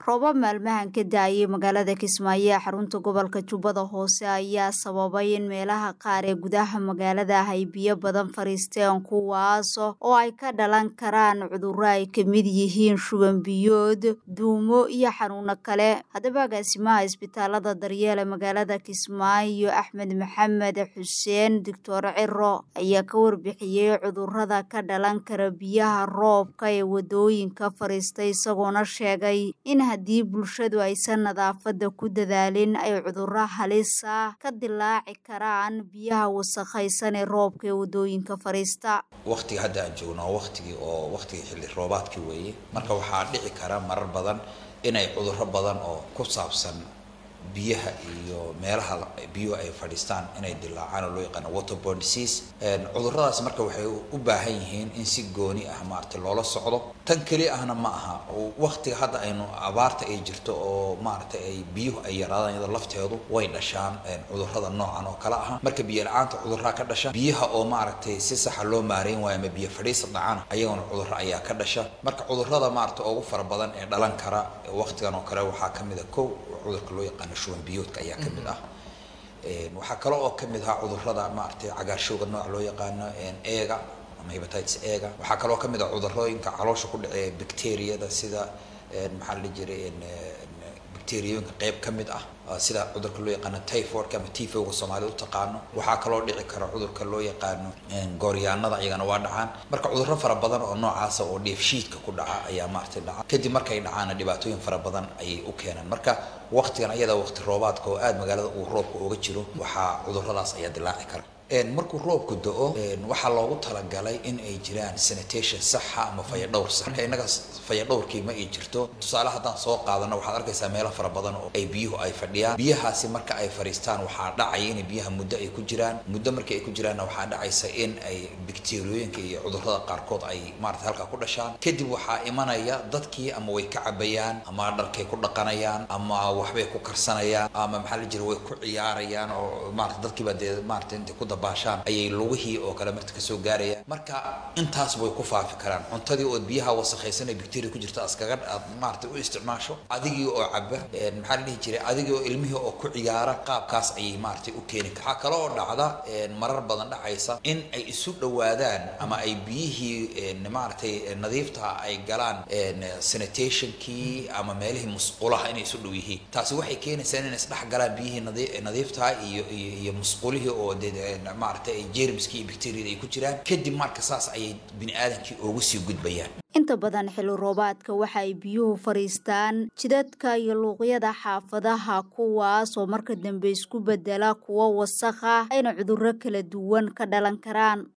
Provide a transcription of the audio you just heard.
roobab maalmahan ka daayay magaalada kismaayo ee xarunta gobolka jubbada hoose ayaa sababay in meelaha qaar ee gudaha magaalada ay biyo badan fariisteen kuwaas oo ay ka dhalan karaan cudurro ay ka mid yihiin shuban biyood duumo iyo xanuuno kale haddaba agaasimaha isbitaalada daryeele magaalada kismaayo axmed maxamed xuseen doctor ciro ayaa ka warbixiyey cudurrada ka dhalan kara biyaha roobka ee wadooyinka fariistay isagoona sheegay in haddii bulshadu aysan nadaafadda ku dadaalin ay cudurro halisa ka dilaaci karaan biyaha wasakhaysan ee roobka ee wadooyinka fariista waqtiga hadda aan joogno waa waqtigii oo waqtigii xilli roobaadkii weeye marka waxaa dhici kara marar badan inay cudurro badan oo ku saabsan biyaha iyo meelaha biyuhu ay fadhiistaan inay dilaacaan oo loo yaqaano waterborne disease cudurradaas marka waxay u baahan yihiin in si gooni ah maaragtay loola socdo tan keli ahna ma aha waqtiga hadda aynu abaarta ay jirto oo maaragtay ay biyuhu ay yaraadaan iyadoo lafteedu way dhashaan cudurrada noocan oo kale ah marka biyo la-aanta cudurraa ka dhasha biyaha oo maaragtay si saxa loo maareyn waayo ama biyo fadhiisa dhacana ayaguna cudurro ayaa ka dhasha marka cudurrada maaragtay ugu fara badan ee dhalan kara waqtigan oo kale waxaa ka mid a kow cudurka loo yaqaano shuban biyoodka ayaa ka mid ah waxaa kale oo ka mid ah cudurrada maaragtay cagaarshowga nooca loo yaqaano eega ama hepatitis eega waxaa kaloo ka mid ah cudurrooyinka caloosha ku dhaceeya bacteriyada sida maxaa la dhihi jiray bacteriyooyinka qayb ka mid ah sida cudurka loo yaqaano typhoidka ama tifowga soomaalida u taqaano waxaa kaloo dhici kara cudurka loo yaqaano gooryaanada iyagana waa dhacaan marka cudurro fara badan oo noocaasa oo dheefshiidka ku dhaca ayaa maaragtay dhaca kadib markay dhacaana dhibaatooyin fara badan ayay u keenaan marka waqtigan ayada waqti roobaadka oo aada magaalada uu roobka uga jiro waxaa cudurradaas ayaa dilaaci kara markuu roobku do-o waxaa loogu talagalay in ay jiraan sanitation saxa ama fayadhowr sax marka innaga fayadhowrkii ma ay jirto tusaale haddaan soo qaadano waxaad arkaysaa meelo fara badan oo ay biyuhu ay fadhiyaan biyahaasi marka ay fadhiistaan waxaa dhacaya in biyaha muddo ay ku jiraan muddo markii ay ku jiraanna waxaa dhacaysa in ay bacteriyooyinka iyo cudurrada qaarkood ay maarata halkaa ku dhashaan kadib waxaa imanaya dadkii ama way ka cabayaan ama dharkay ku dhaqanayaan ama waxbay ku karsanayaan ama maxaa la jira way ku ciyaarayaan oo maarata dadkiiba dee maarata intay ku baashaan ayay lugihii oo kale marta kasoo gaarayaan marka intaas way ku faafi karaan cuntadii ood biyaha wasakhaysan ee bacteria ku jirta askaga aad maarata u isticmaasho adigii oo caba maxaa la dhihi jiray adigii oo ilmihii oo ku ciyaara qaabkaas ayay maaragtay u keeni kara waxaa kale oo dhacda marar badan dhacaysa in ay isu dhowaadaan ama ay biyihii maaragtay nadiifta ay galaan sanitationkii ama meelihii musqulaha inay isu dhow yihiin taasi waxay keenaysaa inay isdhex galaan biyihii nadiiftaha iyo iyo musqulihii oo dee maaragtay ay jermiskii iyo bacteriyada ay ku jiraan kadib marka saas ayay bini aadamkii ugu sii gudbayaan inta badan xilli roobaadka waxa ay biyuhu fadhiistaan jidadka iyo luuqyada xaafadaha kuwaas oo marka dambe isku bedela kuwo wasakh ah ayna cudurro kala duwan ka dhalan karaan